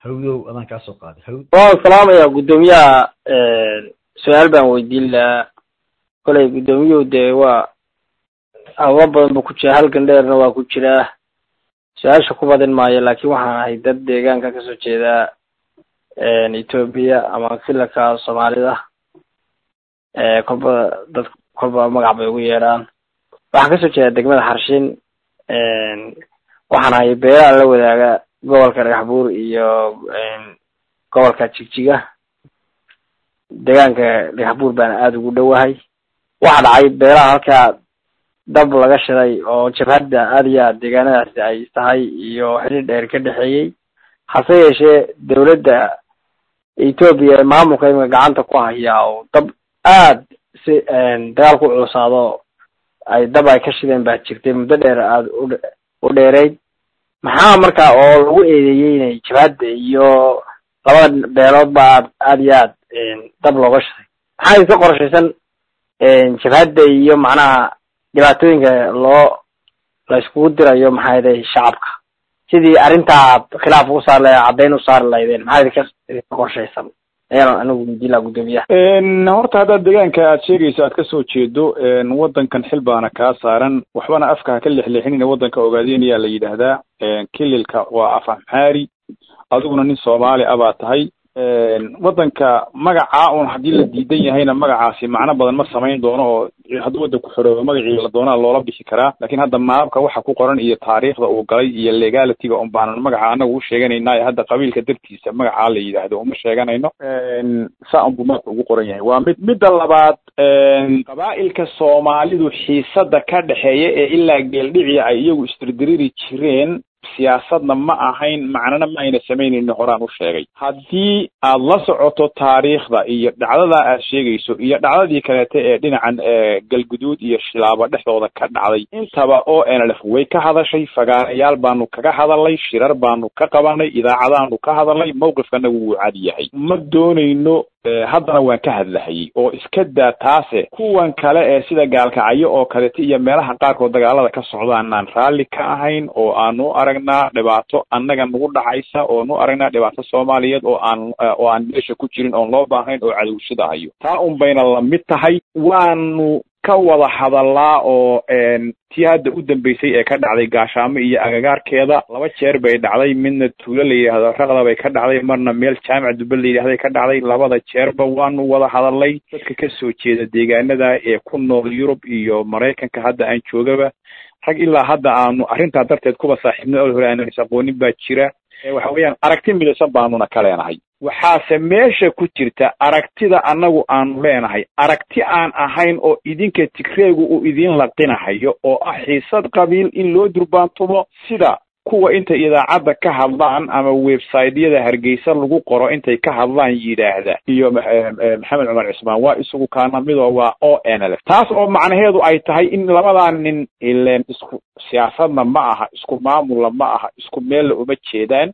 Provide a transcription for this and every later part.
hawdow adaan kaa soo qaaday hawd waan salaamayaa guddoomiyaha su-aal baan weydiin lahaa kolay guddoomiyuhu dee waa hawlo badan buu ku jira halkan dheerna waa ku jiraa su-aasha ku badin maayo laakiin waxaan ahay dad deegaanka kasoo jeeda etoobiya ama filanka soomaalida kolba dad kolba magac bay ugu yeedhaan waxaan kasoo jeedaa degmada xarshin waxaan ahay beeraha la wadaaga gobolka dhagaxbuur iyo gobolka jigjiga deegaanka dhagaxbuur baana aada ugu dhowahay waxa dhacay beeraha halkaa dab laga shiday oo jabhadda aada iyo aad deegaanadaasi ay tahay iyo xiriir dheer ka dhexeeyey hase yeeshee dawladda etoobiya maamulka imika gacanta ku hayaa oo dab aad si dagaal ku culusaado ay dab ay ka shideen baa jirtay muddo dheer aada u dheereyd maxaa marka oo lagu eedeeyey inay jabhadda iyo labada beelood ba aad aada iyo aad dab looga shiday maxaa iska qorshaysan jabhadda iyo macnaha dhibaatooyinka loo la iskugu dirayo maxaa yeelay shacabka sidii arrintaa khilaaf ugu saar lahayd caddayn u saari lahaydeen maxaa idinka idinka qorshaysan ayaan anigu weydiin guddoomiyaha horta haddaad deegaanka aad sheegayso aad kasoo jeedo waddankan xil baana kaa saaran waxbana afka ha ka lexleexinina waddanka ogaadeenayaa la yidhaahdaa kililka waa af amxaari adiguna nin soomaali ah baa tahay waddanka magacaa un haddii la diidan yahayna magacaasi macno badan ma samayn doono oo hadduu waddanku xoroobo magacii la doonaa loola bixi karaa laakiin hadda maabka waxa ku qoran iyo taariikhda uu galay iyo legalityga un baanan magaca anagu u sheeganaynaa hadda qabiilka dartiisa magacaa la yidhaahdo uma sheeganayno saa unbuu maabka ugu qoran yahay waa mid midda labaad qabaa'ilka soomaalidu xiisada ka dhexeeya ee ilaa geeldhiciya ay iyagu isdirdiriri jireen siyaasadna ma ahayn macnana ma ayna samaynayno horaan u sheegay haddii aad la socoto taariikhda iyo dhacdada aad sheegayso iyo dhacdadii kaleete ee dhinacan galguduud iyo shilaabo dhexdooda ka dhacday intaba o nlf way ka hadashay fagaarayaal baanu kaga hadalnay shirar baanu ka qabanay idaacadaanu ka hadalnay mawqifkanagu wuu cad yahay ma doonayno haddana waan ka hadlahayay oo iska daa taase kuwan kale ee sida gaalkacyo oo kalete iyo meelaha qaarkood dagaalada ka socdaanaan raalli ka ahayn oo aanu aragnaa dhibaato annaga nagu dhacaysa oo nu aragnaa dhibaato soomaaliyeed oo aan oo aan meesha ku jirin oon loo baahnayn oo cadowshada hayo taa un bayna lamid tahay waanu ka wada hadallaa oo tii hadda u dambeysay ee ka dhacday gaashaamo iyo agagaarkeeda laba jeer bay dhacday midna tuulo la yidhaahdo raqda bay ka dhacday marna meel jaamac dube la yidhahday ka dhacday labada jeerba waanu wada hadalnay dadka kasoo jeeda deegaanada ee ku nool yurub iyo maraykanka hadda aan joogaba rag ilaa hadda aanu arrintaa darteed kuba saaxiibna ol hore aanan is aqoonin baa jira waxa weeyaan aragti midaysan baanuna ka leenahay waxaase meesha ku jirta aragtida annagu aanu leenahay aragti aan ahayn oo idinka tigreegu uu idin laqinahayo oo ah xiisad qabiil in loo durbaantumo sida kuwa intay idaacadda ka hadlaan ama websiteyada hargeysa lagu qoro intay ka hadlaan yidhaahda iyo maxamed cumar cismaan waa isagu kaana midoo waa o n l f taas oo macnaheedu ay tahay in labadaa nin ileen isku siyaasadna ma aha isku maamulna ma aha isku meella uma jeedaan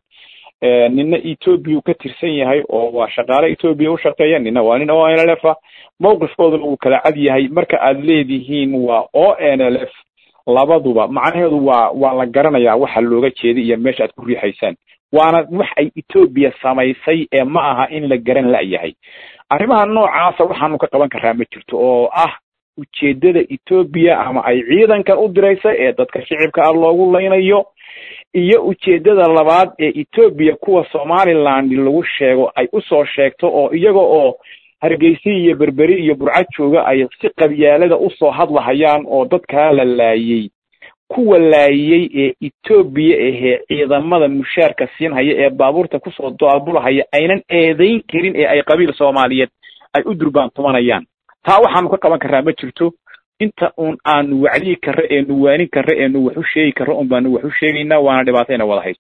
nina etoobiya uu ka tirsan yahay oo waa shaqaale etoobiya u shaqeeya nina waa nin o n l f a mawqifkooduna uu kala cad yahay marka aad leedihiin waa o n l f labaduba macnaheedu waa waa la garanayaa waxa looga jeeday iyo meesha aad ku riixaysaan waana wax ay etoobiya samaysay ee ma aha in la garan la'yahay arrimaha noocaasa waxaanu ka qaban karaa ma jirto oo ah ujeeddada etoobiya ama ay ciidankan u diraysa ee dadka shicibka ah loogu laynayo iyo ujeeddada labaad ee etoobiya kuwa somaliland lagu sheego ay usoo sheegto oo iyaga oo hargeysa iyo berberi iyo burcad jooga ay si qabyaalada usoo hadlahayaan oo dadkaa la laayey kuwa laayey ee etoobiya ahee ciidamada mushaarka siinhaya ee baabuurta kusoo daabulahaya aynan eedayn karin ee ay qabiil soomaaliyeed ay u durbaantumanayaan taa waxaanu ka qaban karaa ma jirto inta uun aanu wacdiyi karra eenu waanin karra eenu wax u sheegi karra un baanu wax u sheegaynaa waana dhibaatayna wada hayso